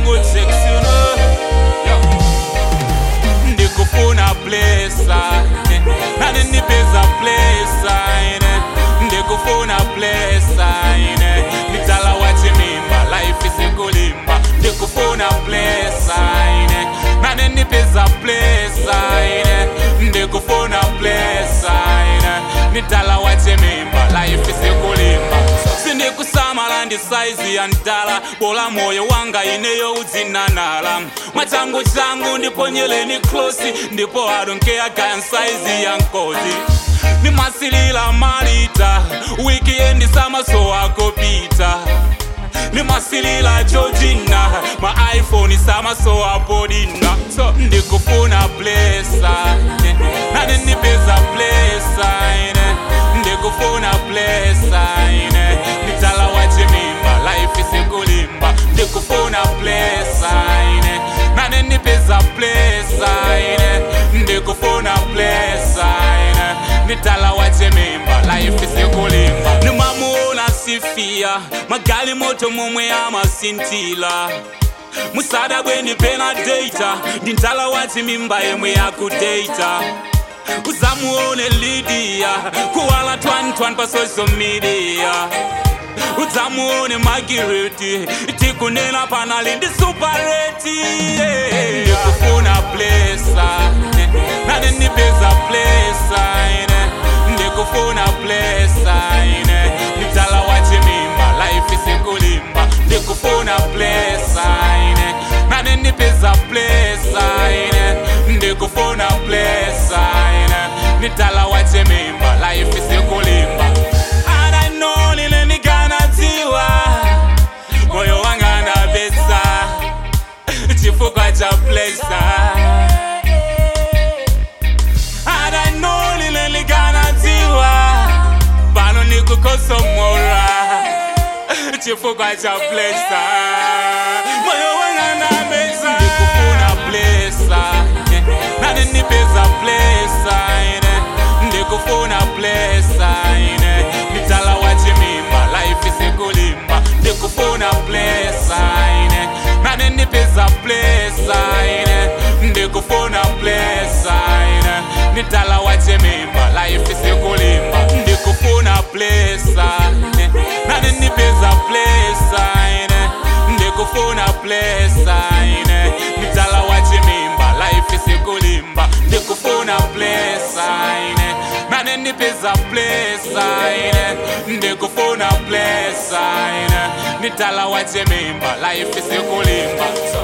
good sex you know yeah. ndikufuna plesa nane nipeza plesa ine ndikufuna plesa ine nditala wachimimba life isikulimba ndikufuna plesa ine nane nipeza plesa ine ndikufuna plesa ine nditala wachimimba life isikulimba sindikusamala ndi saizi ya mtala bola moyo wanga ineyo udzinanala mwachangu changu ndiponyeleni klosi ndipo adonkea kaya saizi ya nkozi nimasilila malita wikiendi samaso akopita nimasilila jojina ma iphone samaso apodina so ndikufuna blesa nane nipeza blesa ine ndikufuna blesa ine nditala wachimimba life isikulimba ndikufuna blesa ine nane nipeza blesa ine ndikufuna blesa ine nditala wachimimba life isikulimba nimamuona sifia magali moto momwe amasintila musada bweni pena data ndintala wachimimba yemwe yakudata uzamuone lidia kuwala twantwan pa social media udzamuone magireti tikunena panali ndi supareti ndikufuna plesa nane nipeza plesa ine ndikufuna plesa ine nditala wachimimba life isikulimba ndikufuna plesa ine nane nipeza plesa ine ndikufuna plesa ine nditala wachimimba life isikulimba adanolile ndikanadziwa moyo wanga ndapesa chifukwa cha plesa adanolile ndikanadziwa pano nikukosomora chifukwa cha plesa moyo wanga ndapesa ndikufuna plesa nane nipeza plesa ine ndikufuna plesa ine nditala wachimimba life isikulimba ndikufuna plesa ine nane nipeza plesa ine ndikufuna plesa ine nditala wachimimba life isikulimba ndikufuna plesa ine nane nipeza plesa ine ndikufuna plesa ine nditala wachimimba life isikulimba ndikufuna plesa ine nane nipeza plesa ine ndikufuna plesa ine nditala wachimimba life isikulimba